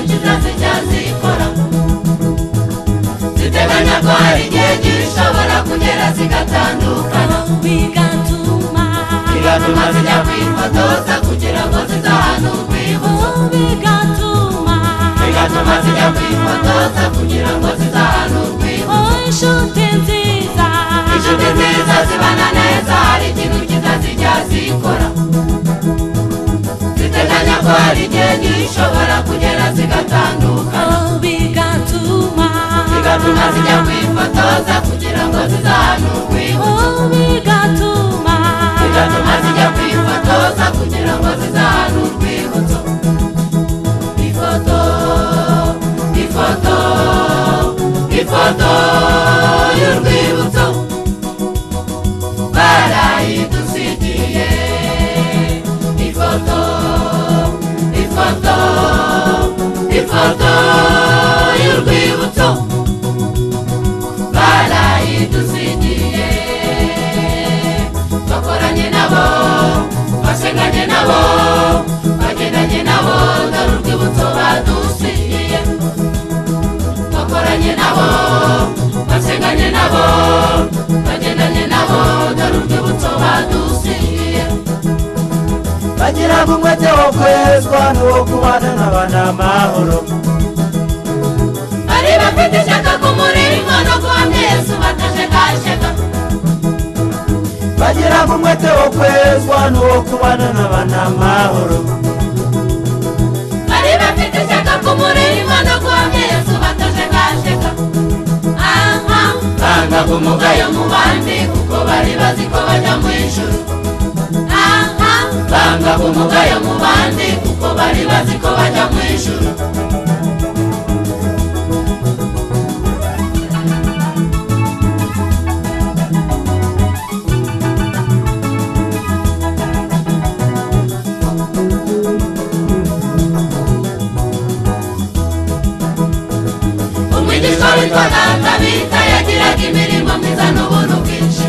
zina zicyazikora ziteganya ko hari igihe gishobora kugera zigatandukana bigatuma bigatuma zijya kwifotoza kugira ngo zizahanurwe ibuso bigatuma bigatuma zijya kwifotoza kugira ngo zizahanurwe ibuso inshuti nziza inshuti nziza zibana neza hari ikintu cyiza zijya zikora ziteganya ko hari igihe gishobora kugera zigatandukana bigatuma zigatuma zijya kwifotoza kugira ngo zizahanurwe ibuso bigatuma bigatuma zijya kwifotoza kugira ngo zizahane urwibutso ifoto ifoto ifoto y'urwibutso barayidusigiye ifoto ifoto ifoto y'urwibutso barayidusigiye twakoranye nabo twasenganye nabo twagendanye nabo dore urwibutso badusigiye twakoranye nabo twasenganye nabo twagendanye nabo dore urwibutso badusigiye bagira ngo umwete wo kwezwa n'uwo kubana n'abana amahoro bari bafite ishyaka ku murimo no guhamya yesu batajegajega bagira ngo umwete wo kwezwa n'uwo kubana n'abana amahoro bari bafite ishyaka ku murimo no guhamya yesu batajegajega aha banga umugayo mu bandi kuko bari bazi ko bajya mu ijuru aha banga umugayo mu bandi kuko bari bazi ko bajya mu ijuru umwigisha witwa ntatabita yagiraga imirimo myiza n'ubuntu bwinshi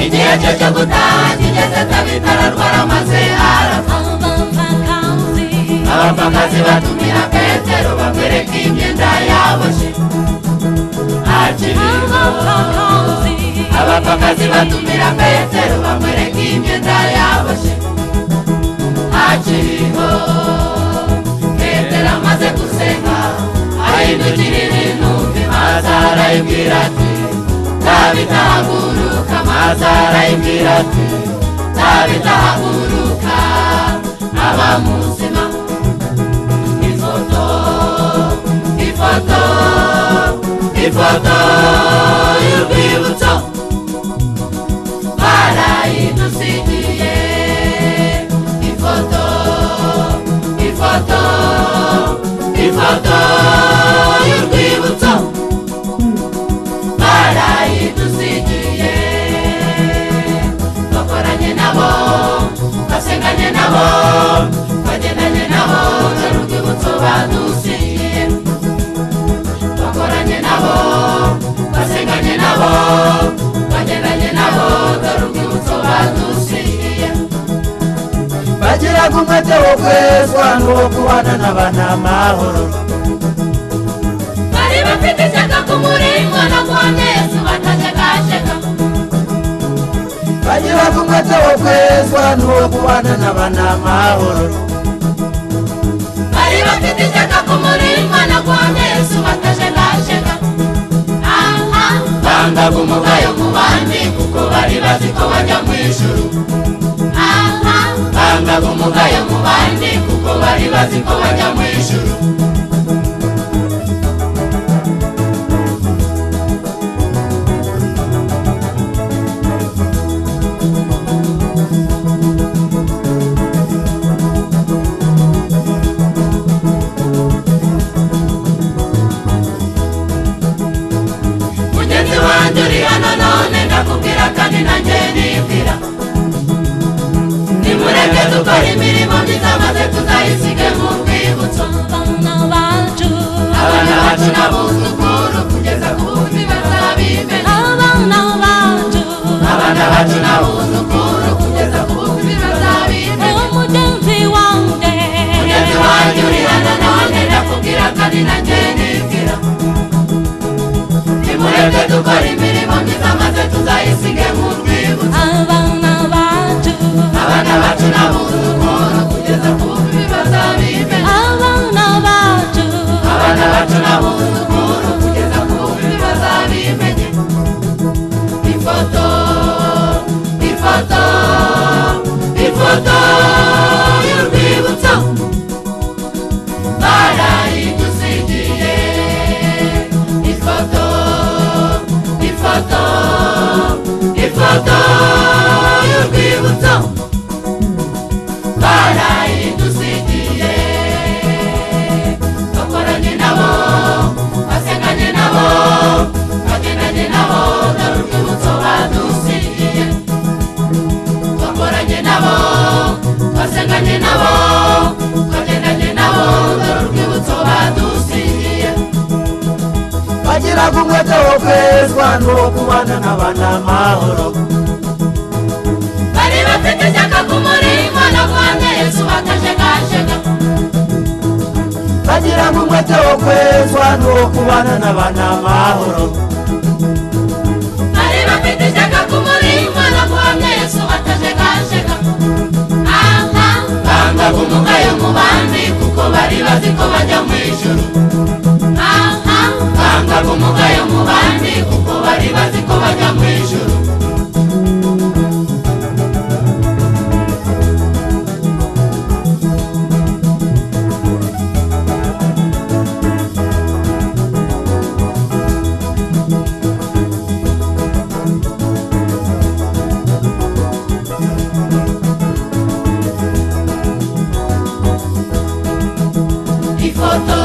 igihe cye cyo gutaha kigeze tabita ararwara maze arapfa abapfakazi abapfakazi batumira petero bamwereka imyenda yaboshye akiriho abapfakazi abapfakazi batumira petero bamwereka imyenda yaboshye akiriho petero amaze gusenga ahindukira ibintu bimaza arayibwira ati tabitahaguruka maze arayibwira ati tabitahaguruka aba muzima ifoto ifoto ifoto y'urwibutso barayidusigiye ifoto ifoto ifoto y'urwibutso barayidusigiye twakoranye nabo twasenganye nabo twagendanye nabo dore urwibutso badusigiye twakoranye nabo twasenganye nabo twagendanye nabo dore urwibutso badusigiye bagira ngo umwete wo kwezwa n'uwo kubana n'abana amahoro bari bafite ishyaka ku muringo no guhamya yesu batajegajega bagira ngo umwete wo kwezwa n'uwo kubana n'abana amahoro bari bafite ishyaka ku muringo no guhamya yesu batajegajega aha bangaga umugayo mu bandi kuko bari bazi ko bajya mu ijuru aha bangaga umugayo mu bandi kuko bari bazi ko bajya mu ijuru mugenzi wanjye uri hano none ndakubwira kandi nanjye nibwira nimureke dukora imirimo myiza maze tuzayisige mu rwibutso abapfakazi kwezwa n'uwo kubana n'abanamahoro bari bafite ishyaka k'umurimo no guhamya yesu batajegajega bagira ngo umwete wo kwezwa n'uwo kubana n'abanamahoro bari bafite ishyaka k'umurimo no guhamya yesu batajegajega aha banga gumugayo mu bandi kuko bari bazi ko bajya mu ijuru aha banga gumugayo mu bandi kuko bari bazi ko bajya mu ijuru ifoto